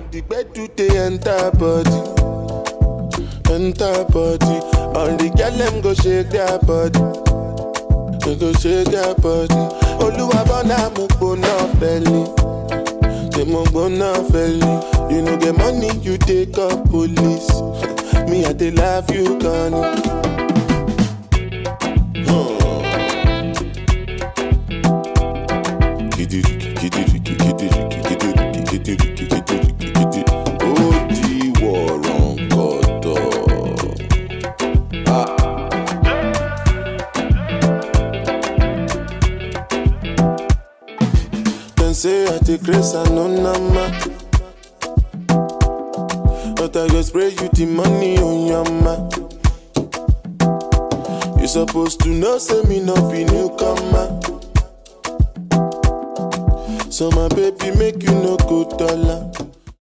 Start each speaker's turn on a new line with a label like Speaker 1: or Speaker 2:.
Speaker 1: the bed do they enter body, enter body. All the girl them go shake their body, they go shake their body. Oluwa bona mo gbona feli, say mo gbona feli. You know get money, you take up police. Me I dey love you, Connie. Kidiriki, kidiriki, kidiriki, kidiriki, kidiriki, kidiriki, kidi. Ó di wọ̀rọ̀ǹkọ̀tọ̀. Dem say I take grace and no nama. But I go spray you the money on your ma. You supposed to know, say me no be newcomer. So my baby make you no go dollar.